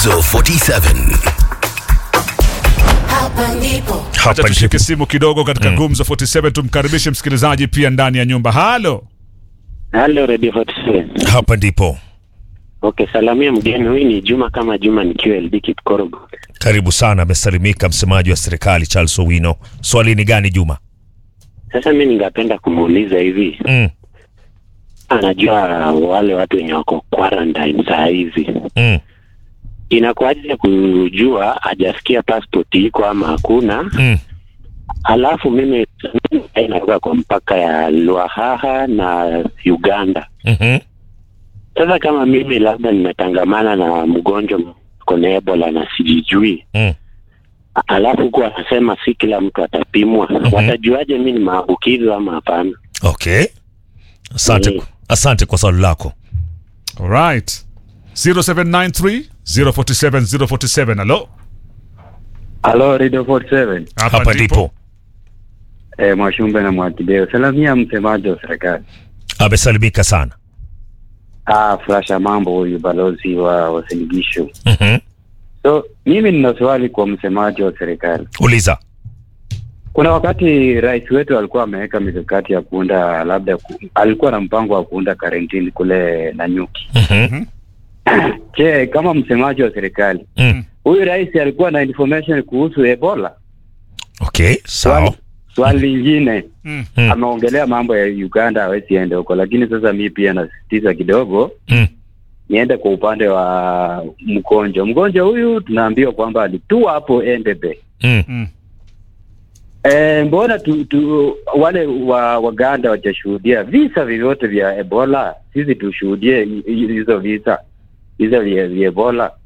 Gumzo 47. Hapa ndipo Acha Hapa tushike ndipo. simu kidogo katika Gumzo 47 tumkaribishe msikilizaji pia ndani ya nyumba. Halo. Halo Radio 47. Hapa ndipo. Okay, salamia mgeni huyu ni Juma kama Juma nikiwa LD Kipkorogo. Karibu sana, amesalimika msemaji wa serikali Charles Owino. Swali ni gani Juma? Sasa mi ningependa kumuuliza hivi, Mm, anajua wale watu wenye wako quarantine saa hizi, mm, inakuwaje kujua hajasikia passport iko ama hakuna? mm. Halafu mimi inatoka kwa mpaka ya Lwahaha na Uganda. mhm. Sasa kama mimi labda nimetangamana na mgonjwa kona Ebola na sijijui Mm. alafu huku anasema si kila mtu atapimwa, watajuaje mi ni maambukizo ama hapana? Okay. Asante, Mm. asante kwa swali lako. Alright. 0793 047 047. Halo. Halo Radio 47. Hapa ndipo. Eh, Mwashumbe na Mwakideo. Salamia msemaji wa serikali. Amesalimika sana. Ah, Flasha mambo huyu balozi wa wasiligisho. Mhm. So, mimi nina swali kwa msemaji wa serikali. Uliza. Kuna wakati rais wetu alikuwa ameweka mikakati ya kuunda labda ku, alikuwa na mpango wa kuunda karantini kule Nanyuki. Mhm. Je, kama msemaji wa serikali, Mm. huyu rais alikuwa na information kuhusu Ebola? Okay, sawa. Swali- Swali lingine Mm. Mm. ameongelea mambo ya Uganda hawezi ende huko, lakini sasa mi pia nasisitiza kidogo Mm. niende kwa upande wa mgonjwa. Mgonjwa huyu tunaambiwa kwamba alitua hapo Entebbe. Mm. Mm. E, mbona tu, tu, wale wa Waganda wajashuhudia visa vyovyote vya Ebola? Sisi tushuhudie hi- hi- hizo visa hizo vya vya Ebola.